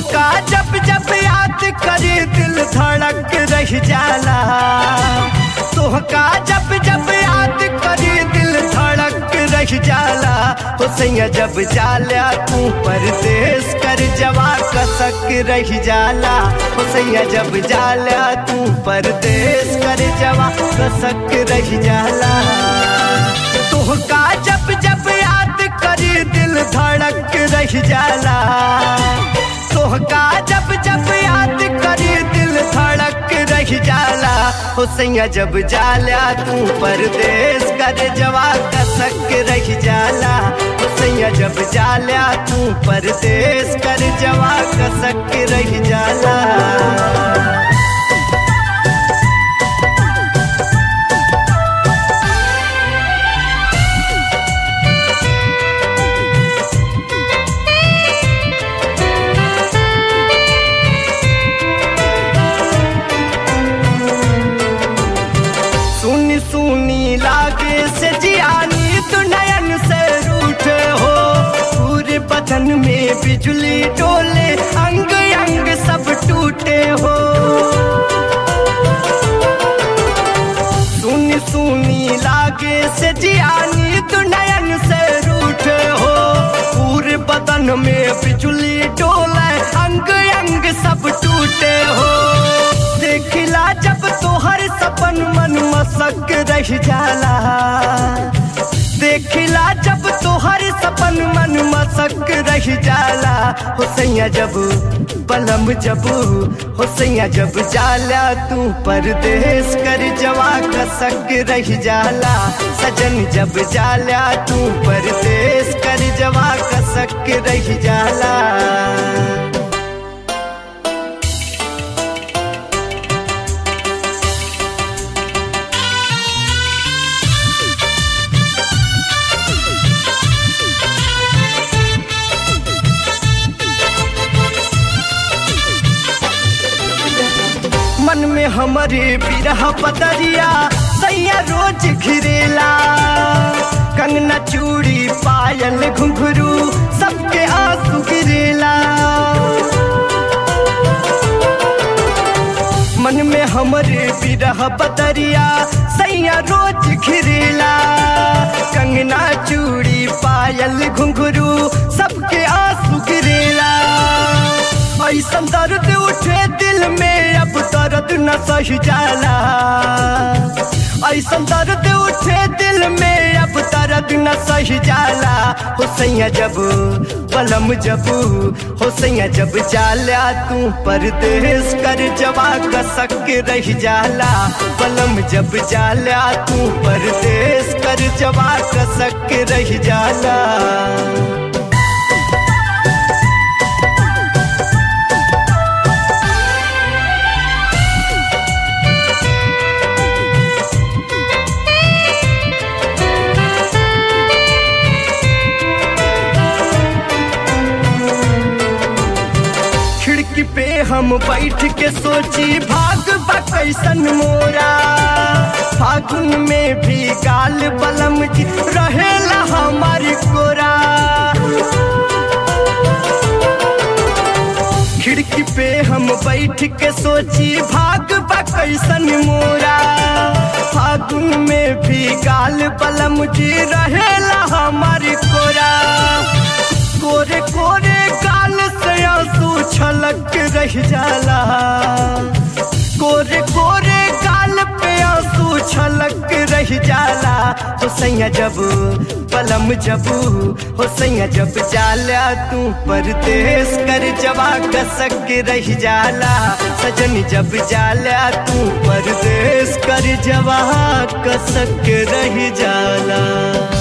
तुहका जब जब याद करे दिल धड़क रह जाला तुहका जब जब याद करे दिल धड़क रह जाला तो सैया जब जाला तू परदेश कर जवा कसक रह जाला तो सैया जब जाला तू परदेश कर जवा कसक रह जाला तुहका जब जब याद करे दिल धड़क रह जाला तोहका जब जब याद करे दिल धड़क रह जाला हो सैया जब जाला तू परदेश कर जवा कसक रह जाला हो सैया जब जाला तू परदेश कर जवा कसक रह जाला सुनी सुनी लागे से जियानी तू नयन से रूठे हो पूरे बदन में बिजली डोले अंग अंग सब टूटे हो सुनी सुनी लागे से जियानी तू नयन से रूठे हो पूरे बदन में बिजली डोले अंग अंग सब टूटे हो देखिला जब तोहर सपन मन मसक रह जाला देखिला जब तोहर सपन मन मसक रह जाला हो सैया जब बलम जब हो सैया जब जाला तू परदेश कर जवा कसक रह जाला सजन जब जाला तू परदेश कर जवा कसक रह जाला मन में हमारे बिरह पतरिया सैया रोज घिरेला कंगना चूड़ी पायल घुंघरू सबके आंसू गिरेला मन में हमारे बिरह पतरिया सैया रोज घिरेला कंगना चूड़ी पायल घुंघरू सबके आंसू गिरेला ऐसा दर्द उठे दिल में अब दर्द न सह जाला ऐसा दर्द उठे दिल में अब दर्द न सह जाला हो सैया जब बलम जब हो सैया जब जाला तू परदेश कर जवा कसक रह जाला बलम जब जाला तू परदेश कर जवा कसक रह जाला खिड़की पे हम बैठ के सोची भाग बा कैसन मोरा फागुन में भी गाल बलम जी रहेला हमारी कोरा खिड़की पे हम बैठ के सोची भाग बा कैसन मोरा फागुन में भी गाल बलम जी रहेला हमारी कोरा कोरे कोरे गाल से आंसू छलक रह जाला कोरे कोरे गाल पे आंसू छलक रह जाला हो सैया जब पलम जब हो सैया जब जाला तू परदेश कर जवा कसक रह जाला सजन जब जाला तू परदेश कर जवा कसक रह जाला